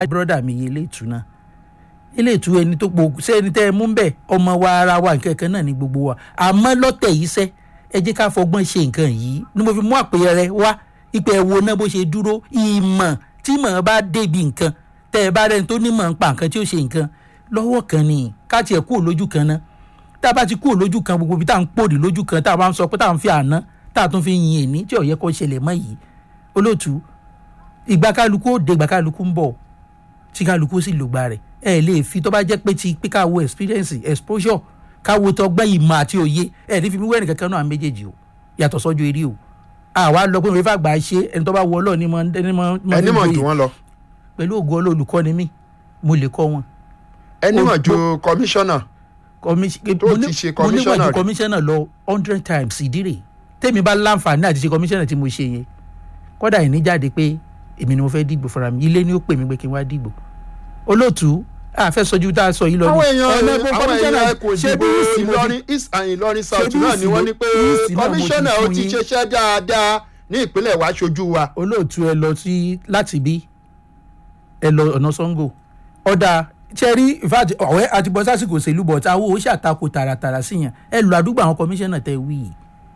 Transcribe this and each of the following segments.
brọ́dà mi yé ilé ìtú náà ilé ìtú ẹni tó po ṣé ẹni tẹ́ ẹ mú bẹ́ẹ̀ ọmọ wa ara wa nǹkan kan náà ní gbogbo wa àmọ́ lọ́tẹ̀ yìí sẹ́ ẹ jẹ́ ká fọgbọ́n ṣe nǹkan yìí ni mo fi mú àpẹẹrẹ wá ipò ẹ̀wò náà bó ṣe dúró ìmọ̀ tí mọ̀ bá débi nǹkan tẹ́ ẹ bá rẹni tó nímọ̀ ń pa nǹkan tí ó ṣe nǹkan lọ́wọ́ kan ni ká tiẹ̀ kúrò lójú kan náà tá a bá ti kúrò lójú kan gbogbo ibi tá à ń pòdì lójú kan tá a bá ń sọ pé tá à ń fi àná tá a tún fi yin èní tí ó yẹ kó ṣẹlẹ̀ mọ́ yìí olóòtú ìgbà kálukú ó dé ìgbà kálukú ń bọ̀ tí kálukú sì lògbà rẹ̀ ẹ lè fi tó bá jẹ́ pé ti pé ká wo experience exposure ká wo tọgbọ́n ìmọ̀ àti òye ẹ ní fi mí wẹ́rìn kankan náà méjèèjì o yàtọ̀ sọ́jọ́ eré o àwa lọ pé òun fà gbà ṣe ẹni tó bá wọ ọlọ́ọ̀ ní mọ ẹni mọ ẹni mọ̀ jù wọ́n lọ pẹ̀lú ògo olólùkọ́ ni mí mo lè kọ́ wọn. ẹni mọ̀ Ó- ju kọmíṣánná Commis- Tó mo ti ní- ṣe mo níwọ̀n commissioner ju rí. commissioner lọ hundred times ìdírè tèmi bá láǹfààní àti ṣe commissioner tí mo ṣe yẹn kódà ìní jáde pé èmi ni mo fẹ́ dìgbò fúnra mi ilé ni ó pè mí pé kí n wá dìgbò olóòtú àfẹ́ sọjú tá a sọ yìí lọ àwọn ní èèyàn ọ̀nà ẹgbẹ́ àwọn commissioner èèyàn kò ṣé dìbò bí ìsìn mo ìlọrin ti east and ìlọrin south bí náà ni ìsìn wọ́n mo- ní pé ìsìn náà mo ti kọmíṣánná ó fún ti yín. ṣiṣẹ́ dáadáa ní ìpínlẹ̀ wa ṣojú wa olóòtú ẹ lọ sí láti bí ẹ lọ ọ̀nà sango ọ̀dà cherry in fact ọ̀wẹ́ àti bọ́ sásìkò òṣèlú bọ̀ táwọn ò ṣàtakò tààràtààrà sí yẹn ẹ lọ àdúgbò àwọn kọmíṣánná tẹ wí yìí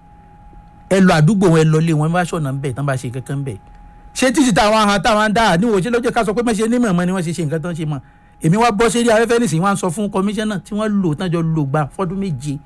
ẹ lọ àdúgbò wọn ẹ lọ lé wọn ẹ bá ṣọ̀nà ń bẹ̀ tán bá ṣe kankan bẹ̀ ṣé títí táwọn ahọ́n táwọn dá níwò ṣe lọ́jọ́ ká sọ pé mẹ́ṣe ní mọ̀ọ́mọ́ ni wọ́n ṣe ṣe nǹkan tán ṣe mọ̀ èmi wá bọ́ sérí afẹ́fẹ́ nìsín wá ń sọ fún kọmíṣánná tí wọ́n lò tán jọ lò gbà fọ́dún méje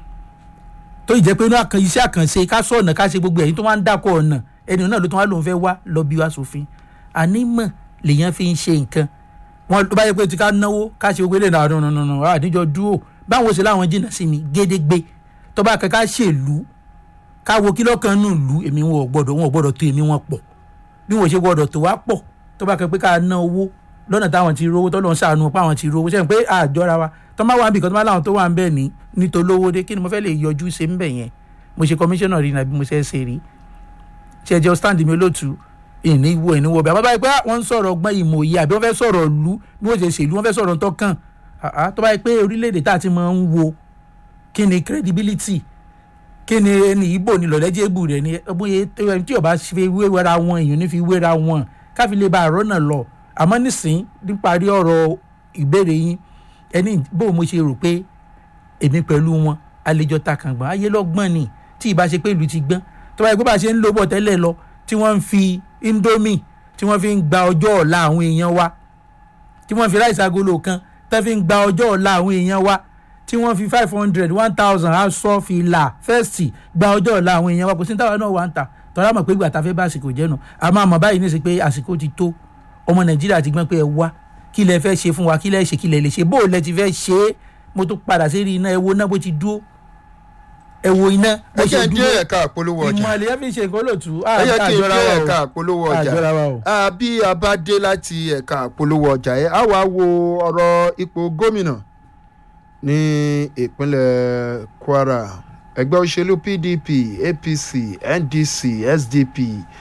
tó ì jẹ́ pé inú àkàn iṣẹ́ àkànṣe ká sọ ọ̀nà ká ṣe gbogbo ẹ̀yìn tó wá ń dákọ̀ ọ̀nà ẹni náà ló tún wá lòun fẹ́ wá lọ bí wá sófin ànímọ̀ lèèyàn fi ń ṣe nǹkan wọn tó bá yẹ pé tí ká náwó ká ṣe gbogbo eléyìí náà nù nù nù àdíjọ dúró báwo ṣe láwọn jìnnà sí mi gédégbé tó bá kẹ ká ṣèlú ká wo kí lọ́kàn nù lù èmi wọn ò gbọ́dọ̀ wọn ò gbọ́dọ̀ tó èmi wọn pọ̀ bí wọn ò ṣe gbọ́dọ̀ tó wá pọ̀ tó bá kẹ pé ká ná owó lọ́nà táwọn ti rówó tọ́lọ́ ń ṣàánú pa àwọn ti rówó sẹ́yìn pé àjọra wa tó má wà níbi kan tó má láwọn tó wà ń bẹ̀ ní nítòlówó dé kí ni mo fẹ́ lè yọjú ṣe ń bẹ̀ yẹn mo ṣe kọmíṣánná rí nàbí mo ṣe é ṣe rí ṣe ẹjọ́ stand mi olóòtú ìní wo ìní wo bẹ́ẹ̀ àmọ́ báyìí pé wọ́n ń sọ̀rọ̀ ọgbọ́n ìmọ̀ òye àbí wọ́n fẹ́ sọ̀rọ̀ ìlú bí wọ́n ṣe ṣèlú wọ́n fẹ́ sọ̀rọ̀ tọ́kàn àá tó báyìí pé orílẹ̀-èdè tá a ti máa ń wo kí ni credibility kí ni ẹni ìbò ni lọ́lẹ́jẹ̀bù rẹ̀ ni bóyá tí ọba fi wéra wọn èèyàn ní fi wéra wọn káfi lè ba àrọ́ náà lọ àmọ́ nísìn níparí ọ̀rọ̀ ìbéèrè yín ẹni bó mo ṣe rò pé èmi pẹ̀lú wọn àlejò takàngbọ̀n ayé lọ́gbọ́n ni tí ìbá ṣe pé ìlú ti gbọ́n tó báyìí pé bá a ṣe ń lò bọ̀ tẹ́lẹ̀ lọ tí wọ́n ń fi indomie tí wọ́n fi ń gba ọjọ́ ọ̀la àwọn èèyàn wa tí wọ́n fi ráìsì agolo kan tó fi ń gba ọjọ́ ọ̀la àwọn èèyàn wa tí wọ́n fi five hundred one thousand aṣọ fìlà fẹ́ẹ̀sì gba ọjọ́ ọ̀la àwọn èèyàn wa kò sí táwọn náà wà ń ta tọ́lá mọ̀ pé ìgbà tá a fẹ́ bá àsìkò jẹ́nu àmọ́ àmọ́ báyìí ní í ṣe pé àsìkò ti tó ọmọ nàìjíríà ti gbọ́n pé ẹ wá kí lẹ fẹ́ ṣe fún wa kí lẹ ṣe kí lẹ lè ṣe bó lẹ ti fẹ́ ṣe é mo tún padà sí rí iná ẹ wo iná bó ti dúró ẹ wo iná bó ẹ ṣe jẹ́ dé dúró ẹ̀ka àpolówó ọjà ìmọ̀ àlẹ́ fi ṣe nǹkan lòtú ẹ jẹ́ kí n dé ẹ̀ka àpolówó ọjà àjọra wa o. Ah, bí a bá dé láti ẹ̀ka àpolówó ọjà yẹn á wá wo ọ̀rọ̀ ipò gómìnà ní ìpínlẹ̀ kwara ẹgbẹ́ òṣèlú pdp apc ndc sdp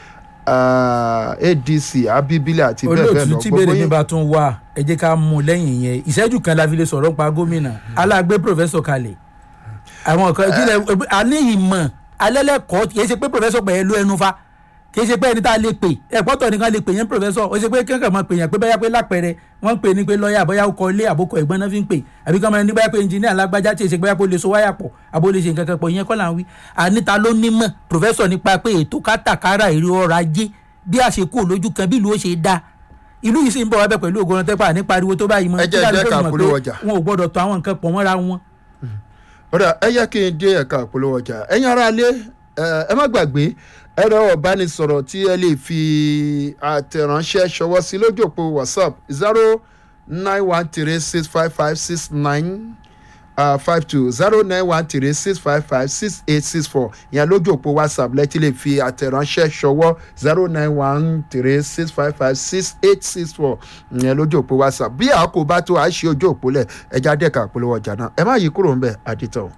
ah, adc abibile àti bẹ́ẹ̀ bẹ́ẹ̀ olóòtú lọ tí gbogbo bèrè mi yín bá tún wà ẹ jẹ́ ká mú un lẹ́yìn yẹn ìṣẹ́jú kan la fi lè sọ̀rọ̀ pa gómìnà alágbé pòfẹ́sọ̀ kalẹ̀ àwọn kan ìpínlẹ̀ a ní ìmọ̀ alẹ́lẹ́kọ̀ọ́ kì í ṣe pé pòfẹ́sọ̀ pẹ̀lú ẹnu fa kì í ṣe pé ẹni tá a lè pè ẹ̀pọ́tọ̀ nìkan lè pè yẹn pòfẹ́sọ̀ ó ṣe pé kankan máa pè yẹn pé báyà pé lápẹ̀rẹ̀ wọ́n ń pè ní pé lọ́ọ̀yà bóyá ó kọ ilé àbókọ ẹ̀gbọ́n náà fi ń pè àbí kọ́ máa ní báyà pé ẹnjìníà lágbájá tí èsì bóyá pé ó lè so wáyà pọ̀ àbó lè ṣe nǹkan kan pọ̀ ìyẹn kọ́ là ń wí àníta ló nímọ̀ pòfẹ́sọ̀ nípa pé ètò kátàkárà èrè ọrọ̀ ajé bí àṣekú lójú kan bí ìlú ó ṣe dáa ìlú yìí sì ń bọ̀ wá bẹ̀ pẹ̀lú ògùn tẹ́pà ní pariwo tó báyìí mọ́ Ẹ jẹ́ kí ẹ̀jẹ̀ lálẹ́ ká tó mọ̀ pé polówó ọjà. wọn ò gbọ́dọ̀ tó àwọn nǹkan pọ̀ mọ́ra wọn. ọ̀rẹ́ ẹ yẹ kí n dé ẹ̀ka àpolówó ọjà ẹ̀yin ará ilé ẹ ẹ má gbàgbé ẹ̀rọ ìbánisọ̀rọ̀ tí ẹ lè fi àtẹ̀ránṣẹ́ ṣọwọ́ sí lójú òpó whatsapp zero nine one three six five five six nine five two zero nine one three six five five six eight six four ìyẹn lójú òpó whatsapp lẹ́tí lè fi àtẹ̀ránṣẹ́ ṣọwọ́ zero nine one three six five five six eight six four ìyẹn lójú òpó whatsapp bí àkó bá tó àṣì ojú òpó lẹ̀ ẹja dẹ́ka àpolówó ọjà náà ẹ má yí kúrò ńbẹ̀ àdìtọ̀.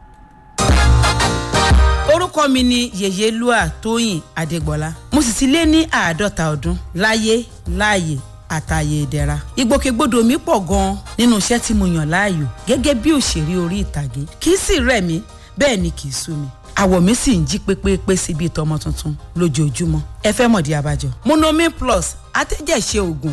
orúkọ mi ni yèyélúà tóyìn adégbọlá mo sì ti lé ní àádọ́ta ọdún láyé láàyè àtàyè ìdẹ̀ra ìgbòkègbodò mi pọ̀ gan-an nínú iṣẹ́ tí mo yàn láàyò gẹ́gẹ́ bí òṣèré orí ìtàgé kì í sì rẹ̀ mí bẹ́ẹ̀ ni kì í sú mi àwọ̀ mi sì ń jí pépépé sí bíi tọmọ tuntun lójoojúmọ́ ẹ fẹ́ mọ̀dí abájọ monomin plus atẹ́jẹ̀ṣe oògùn